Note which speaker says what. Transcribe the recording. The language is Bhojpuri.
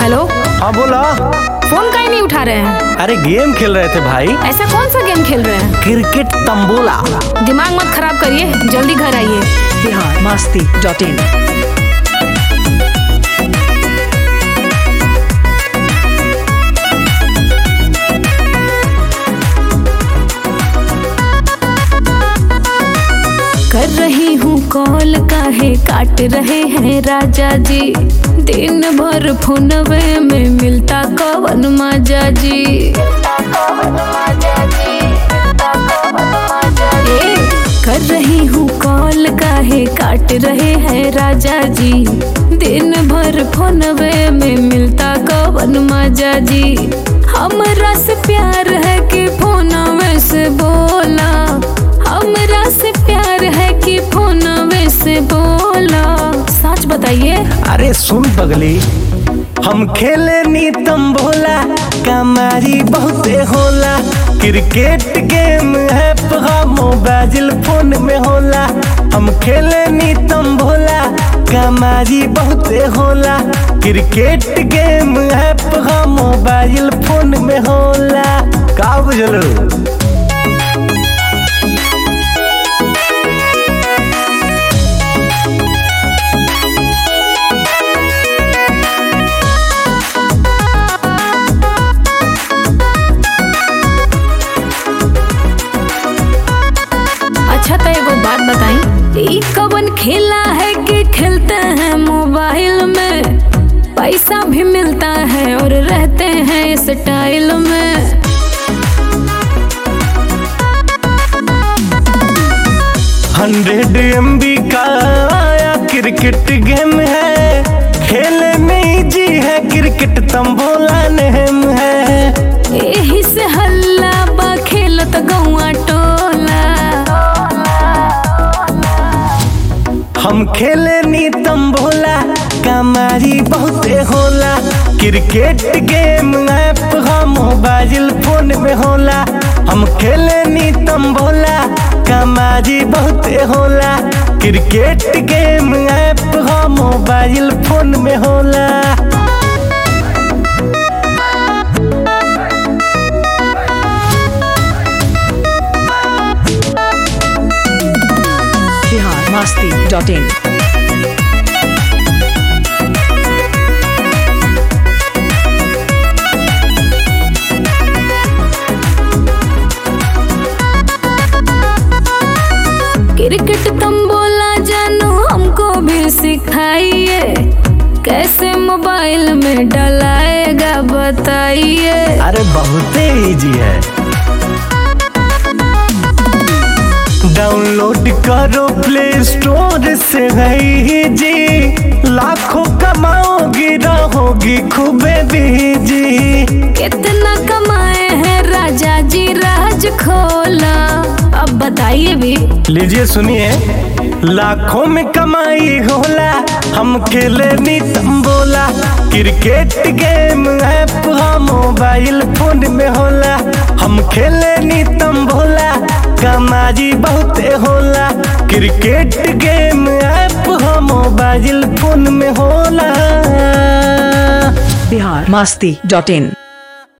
Speaker 1: हेलो
Speaker 2: हाँ बोला
Speaker 1: फोन काहे नहीं उठा रहे हैं
Speaker 2: अरे गेम खेल रहे थे भाई
Speaker 1: ऐसा कौन सा गेम खेल रहे हैं
Speaker 2: क्रिकेट तंबोला
Speaker 1: दिमाग मत खराब करिए जल्दी घर आइए
Speaker 3: बिहार मस्ती डॉट इन
Speaker 1: कर रही हूँ कॉल काहे काट रहे हैं राजा जी दिन भर फोनवे में मिलता कवन माजा जी ए, कर रही हूँ कॉल काहे काट रहे हैं राजा जी दिन भर फोनवे में मिलता कवन माजा जी हमरा से प्यार है कि फोनवे से बोला हमरा से प्यार है कि फोनवे से बोला सच बताइए
Speaker 2: अरे सुन पगली हम खेले नी तंबोला कमारी बहुते होला क्रिकेट गेम है पगा मोबाइल फोन में होला हम खेले नी तंबोला कमारी बहुते होला क्रिकेट गेम है पगा मोबाइल फोन में होला का बुझलो
Speaker 1: अच्छा तो एगो बात बताई ई कवन खेला है कि खेलते हैं मोबाइल में पैसा भी मिलता है और रहते हैं स्टाइल में
Speaker 2: हंड्रेड एम का आया क्रिकेट गेम है खेले में जी है क्रिकेट तंबोला नेम है
Speaker 1: यही से हल्ला बा खेलत गौआ टोला
Speaker 2: हम खेले नी तंबोला कमारी बहुते होला क्रिकेट गेम ऐप हम मोबाइल फोन में होला हम खेले नी तंबोला कमारी बहुते होला क्रिकेट गेम ऐप हम मोबाइल फोन में होला
Speaker 3: Bihar Masti dot in
Speaker 1: cricket तुम बोला जानू हमको भी सिखाइए कैसे मोबाइल में डलाएगा बताइए
Speaker 2: अरे बहुते इजी है डाउनलोड करो प्ले स्टोर से गई जी लाखों कमाओगी रहोगी खूबे बीजी
Speaker 1: कितना कमाए हैं राजा जी राज खोला अब बताइए भी
Speaker 2: लीजिए सुनिए लाखों में कमाई होला हम खेले नी तंबोला क्रिकेट गेम ऐप हम मोबाइल फोन में होला हम खेले नी तंबोला कमाई बहुते होला क्रिकेट गेम ऐप हम मोबाइल फोन में होला
Speaker 3: बिहार मस्ती डॉट इन